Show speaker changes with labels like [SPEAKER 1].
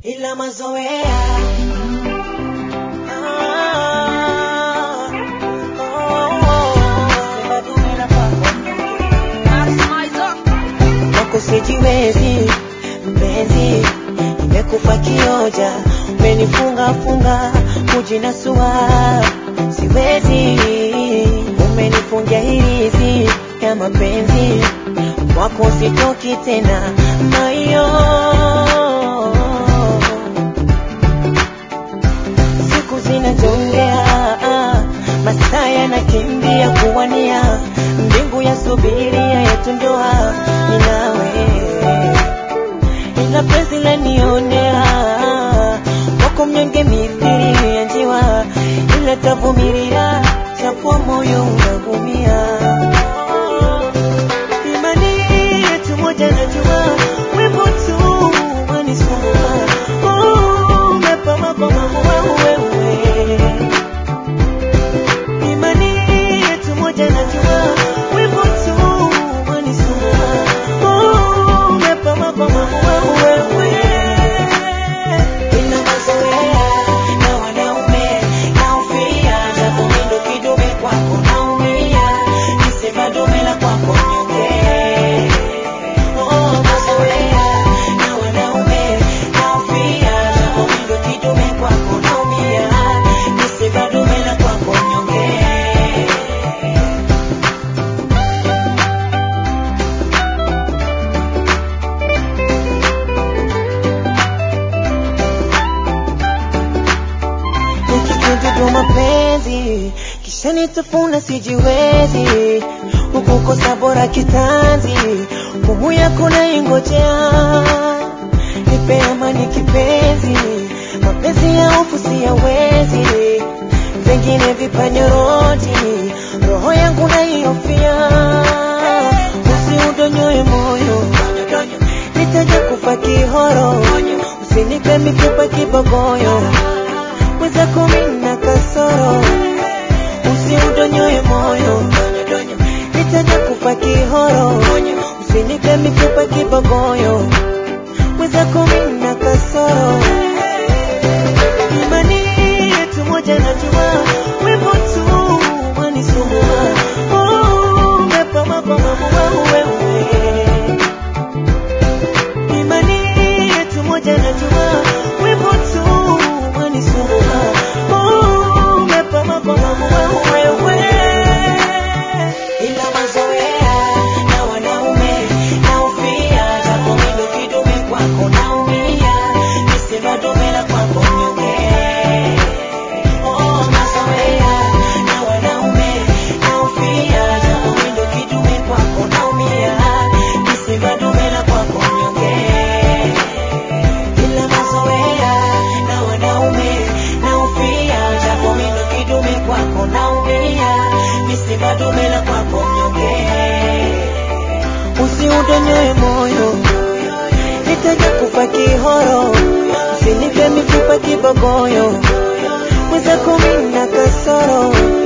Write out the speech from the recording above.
[SPEAKER 1] ila mazoea Ah, oh, sema dume la kwako kwako sijiwezi mpenzi, nimekufa kioja, umenifunga funga kujinasua, siwezi, umenifungia hirizi ya mapenzi, kwako sitoki tena mayo siku zinajongea, masaa yanakimbia kuwania, mbingu ya subiria yetu ndoa ni nawe, ila penzi lanionea wako mnyonge mithili ya njiwa, ila tavumilia japo moyo unaumia. Imani yetu moja najua, wivu tu wanisumbua. Oh, umepama kwa mambo wewe Imani yetu moja najua, wivu tu wanisumbua. Oh, umepama kwa mambo wewe. Nina mazoea na wanaume naofia, japo mimi ndo kidume kwako naumia, nisema dume la kwako mnyonge. Oh, mazoea na wanaume naofia, japo mimi ndo kidume kwako naumia, nisema dume la kwako mnyonge. nikikunjudu mapenzi kisha nitafuna sijiwezi ukukosa bora kitanzi ngumu yako naingojea nipe amani kipenzi mapenzi ya hofu siyawezi vingine vipanyorodi roho yangu naiofia usiudonyoe moyo nitaja kufa kihoro usinipe mifupa kibogoyo mwenzako mina kasoro usiudonyoe moyo nitaja kufa kihoro usinipe mifupa kibogoyo mwenzako mina kasoro imani yetu moja najua wivu tu wanisumbua Oh, umepama kwa mambo wewe Imani yetu moja najua wivu tu wanisumbua. Oh, umepama kwa mambo wewe. Ila mazoea na wanaume naofia, japo mimi kidume kwako naumia, nisema dume la kwako mnyonge. Oh, mazoea na wanaume naofia, japo mimi kidume kwako naumia, nisema dume la kwako mnyonge ila mazoea na wanaume naofia, japo mimi kidume kwako naumia, misiba dume la kwako mnyonge. Usiudonyoe moyo, nitaja kufa kihoro, usinipe mifupa kibogoyo, mwenzako mimi na kasoro